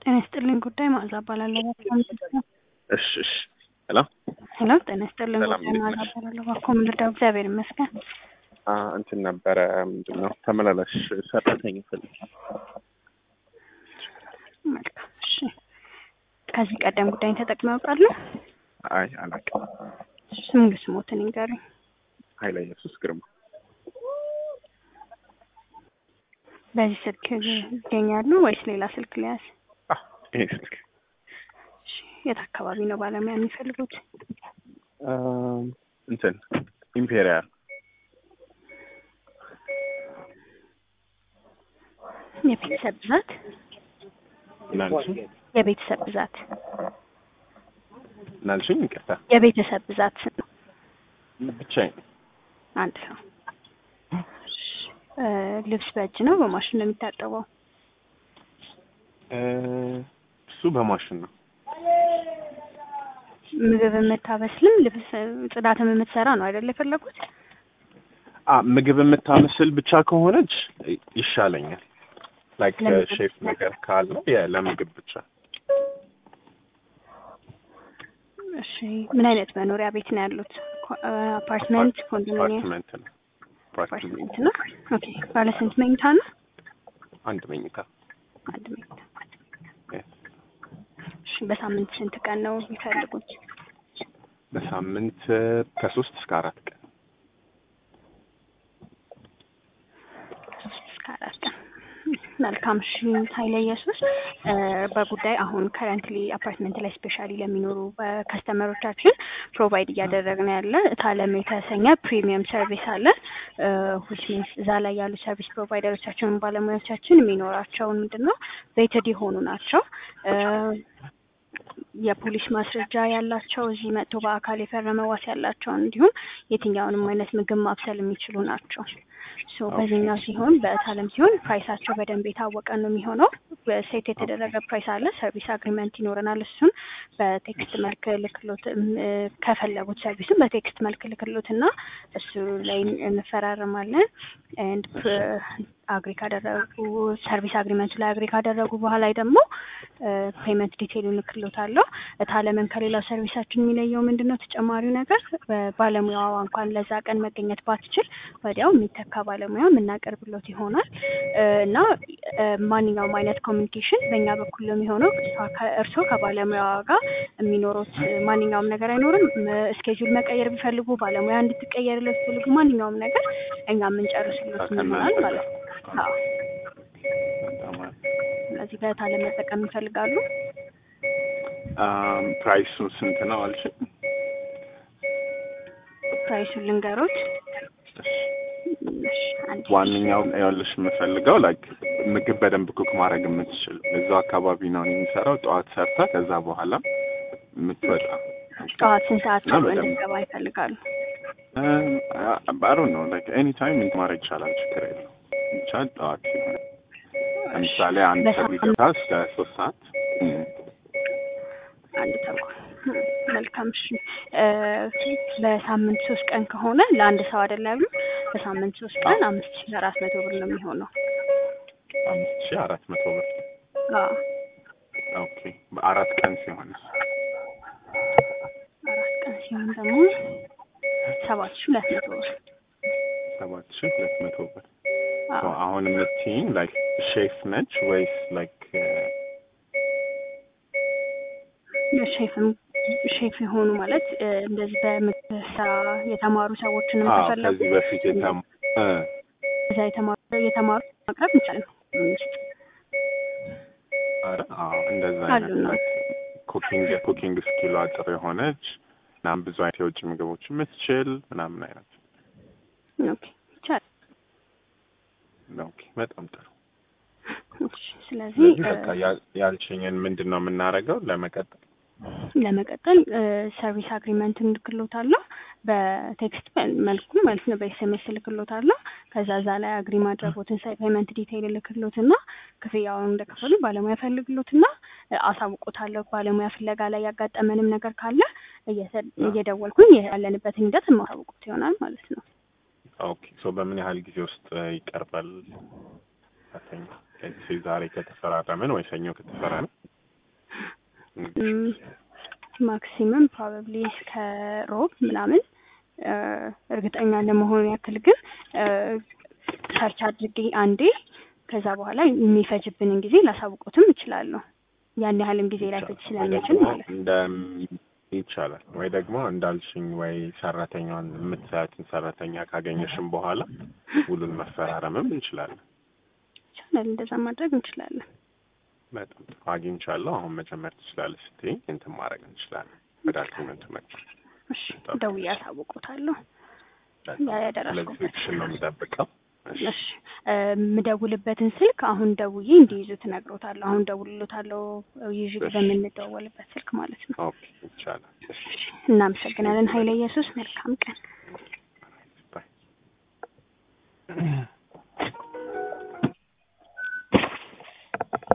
ጤና ይስጥልኝ ጉዳይ መዓዛ እባላለሁ። እሺ እሺ ሄሎ ሄሎ ጤና ይስጥልኝ ሰላም ጉዳይ እንዴት መዓዛ ነሽ? እባላለሁ። እባክዎ ምን ልርዳው? እግዚአብሔር ይመስገን። አ እንትን ነበረ ምንድን ነው ተመላላሽ ሰራተኛ ፈልግ መልካም እሺ። ከዚህ ቀደም ጉዳይን ተጠቅመው ያውቃሉ? አይ አላውቅም ስም ስሞትን ይንገሩኝ። ኃይለ ኢየሱስ ግርማ በዚህ ስልክ ይገኛሉ ወይስ ሌላ ስልክ ሊያዝ? አ ይሄ ስልክ እሺ። የት አካባቢ ነው ባለሙያ የሚፈልጉት? አ እንትን ኢምፔሪያል የቤተሰብ ብዛት ምናልሽኝ የቤተሰብ ብዛት ምናልሽኝ ይቅርታ የቤተሰብ ብዛት ስንት ነው? ብቻዬን አንድ ሰው። እሺ። እ ልብስ በእጅ ነው በማሽን ነው የሚታጠበው? እ እሱ በማሽን ነው ምግብ የምታበስልም ልብስ ጽዳትም የምትሰራ ነው አይደል የፈለጉት? አ ምግብ የምታመስል ብቻ ከሆነች ይሻለኛል ላይክ ለምግብ ሼፍ ነገር ካለ የ ለምግብ ብቻ እሺ። ምን አይነት መኖሪያ ቤት ነው ያሉት? ኮ- እ አፓርትመንት፣ ኮንዶሚኒየም? አፓርትመንት ነው አፓርትመንት አፓርትመንት ነው። ኦኬ። ባለ ስንት መኝታ ነው? አንድ መኝታ አንድ መኝታ። Yes. እሺ። በሳምንት ስንት ቀን ነው የሚፈልጉት? በሳምንት ከሶስት እስከ አራት ቀን ከሶስት እስከ አራት ቀን። መልካም እሺ። ኃይለ ኢየሱስ እ በጉዳይ አሁን ከረንትሊ አፓርትመንት ላይ ስፔሻሊ ለሚኖሩ ከስተመሮቻችን ፕሮቫይድ እያደረግን ያለ ታለም የተሰኘ ፕሪሚየም ሰርቪስ አለ ዊች ሚንስ እዛ ላይ ያሉ ሰርቪስ ፕሮቫይደሮቻችን ባለሙያዎቻችን የሚኖራቸውን ምንድን ነው ቤትድ የሆኑ ናቸው እ የፖሊስ ማስረጃ ያላቸው እዚህ መጥቶ በአካል የፈረመ ዋስ ያላቸው እንዲሁም የትኛውንም አይነት ምግብ ማብሰል የሚችሉ ናቸው። ሶ በዚህኛው ሲሆን በታለም ሲሆን ፕራይሳቸው በደንብ የታወቀ ነው የሚሆነው። በሴት የተደረገ ፕራይስ አለ። ሰርቪስ አግሪመንት ይኖረናል። እሱን በቴክስት መልክ ልክሎት እም፣ እ፣ ከፈለጉት ሰርቪስን በቴክስት መልክ ልክሎት እና እሱ ላይ እንፈራረማለን። ኤንድ አግሪ ካደረጉ ሰርቪስ አግሪመንቱ ላይ አግሪ ካደረጉ በኋላ ደግሞ ፔመንት ዲቴይል ልክሎታለሁ። ታለምን ከሌላው ሰርቪሳችን የሚለየው ምንድን ነው? ተጨማሪው ነገር ባለሙያዋ እንኳን ለዛ ቀን መገኘት ባትችል ወዲያው የሚተካ ባለሙያ የምናቀርብሎት ይሆናል እ፣ እና እ፣ ማንኛውም አይነት ኮሚኒኬሽን በእኛ በኩል ነው የሚሆነው። እሷ ከ- እርስዎ ከባለሙያዋ ጋር የሚኖሩት ማንኛውም ነገር አይኖርም። እስኬጁል መቀየር ቢፈልጉ ባለሙያ እንድትቀየርለት ቢፈልጉ ማንኛውም ነገር እኛ የምንጨርስሎት ይሆናል ማለት ነው። አዎ። በጣም አሪፍ። ስለዚህ በታለም መጠቀም ይፈልጋሉ? አም፣ ፕራይሱ ስንት ነው አልሽኝ? ፕራይሱን ልንገሮት። እሺ፣ አንድ ዋነኛው ይኸውልሽ የምፈልገው ላይክ ምግብ በደንብ ኩክ ማድረግ የምትችል እዛው አካባቢ ነው እኔ የምሰራው። ጠዋት ሰርታ ከዛ በኋላ የምትወጣ ጠዋት ስንት ሰዓት እና ነው በደንብ- እንድትገባ ይፈልጋሉ? ባሮ ነው ላይክ ኤኒ ታይም ማድረግ ይቻላል፣ ችግር የለው ብቻ ጠዋት ሲሆን ለምሳሌ አንድ ሰው በሳምንት- ቢገባ እስከ ሶስት ሰዓት እም፣ አንድ ተኩል እ፣ መልካም እሺ። እ፣ በሳምንት ሶስት ቀን ከሆነ ለአንድ ሰው አይደል ያሉ በሳምንት ሶስት ቀን አምስት ሺህ አራት መቶ ብር ነው የሚሆነው። አምስት ሺህ አራት መቶ ብር አዎ ኦኬ። በአራት ቀን ሲሆን አራት ቀን ሲሆን ደግሞ ሰባት ሺህ ሁለት መቶ ብር። ሰባት ሺህ ሁለት መቶ ብር አዎ So አሁን የምትይኝ ላይክ ሼፍ ነች ወይስ ላይክ ሼፍም ሼፍ የሆኑ ማለት እ፣ እንደዚህ በምግብ ስራ የተማሩ ሰዎችንም አዎ ከፈለጉ ከዚህ በፊት የተም እ እዛ የተማሩ የተማሩ ማቅረብ እንችላለን። ውስጥ አረ አዎ እንደዛ አሉ አይነት ነው። ላይክ ኩኪንግ የኩኪንግ ስኪሏ ጥሩ የሆነች ምናምን ብዙ አይነት የውጭ ምግቦች የምትችል ምናምን አይነት ኦኬ ይቻላል። ኦኬ በጣም ጥሩ እሺ፣ ስለዚህ ስለዚህ እ፣ በቃ ያ- ያልሽኝን ምንድን ነው የምናደርገው ለመቀጠል ለመቀጠል ሰርቪስ አግሪመንት እንልክሎታለሁ በቴክስት መልኩ ማለት ነው። በኤስኤምኤስ እልክሎታለሁ። ከዛ እዛ ላይ አግሪ ማድረጎትን ሳይ ፔመንት ዲቴይል እልክሎትና ክፍያውን እንደከፈሉ ባለሙያ ፈልግሎትና እ፣ አሳውቆታለሁ። ባለሙያ ፍለጋ ላይ ያጋጠመንም ነገር ካለ እየተ- እየደወልኩኝ ያለንበትን ሂደት የማሳውቁት ይሆናል ማለት ነው። ኦኬ ሶ በምን ያህል ጊዜ ውስጥ እ፣ ይቀርባል? አተኛ ዛሬ ከተፈራረምን ወይ ሰኞ ከተፈራረምን ማክሲመም ፕሮባብሊ ከሮብ ምናምን እ፣ እርግጠኛ ለመሆኑ ያክል ግን ሰርች አድርጌ አንዴ ከዛ በኋላ የሚፈጅብንን ጊዜ ላሳውቁትም እችላለሁ። ያን ያህልም ጊዜ ላይፈጅ ወይ ስለሚችል ደግሞ ማለት ነው። እንደ ይቻላል ወይ ደግሞ እንዳልሽኝ ወይ ሰራተኛዋን የምትሰያትን ሰራተኛ ካገኘሽም በኋላ ውሉን መፈራረምም እንችላለን። ይቻላል፣ እንደዛ ማድረግ እንችላለን። በጣም ጥሩ አግኝቻለሁ። አሁን መጀመር ትችላለች ስትይኝ እንትን ማድረግ እንችላለን። ወደ አግሪመንቱ መግባት እሺ፣ ደውዬ አሳውቆታለሁ። ያ ያደረስኩበት ስለዚህ እሱን ነው የምጠብቀው። እሺ እሺ እ፣ የምደውልበትን ስልክ አሁን ደውዬ እንዲይዙት እነግሮታለሁ። አሁን ደውልሎታለሁ ይዤ እሺ። በምንደዋወልበት ስልክ ማለት ነው። ኦኬ ይቻላል። እሺ እናመሰግናለን ኃይለ ኢየሱስ። መልካም ቀን። ባይ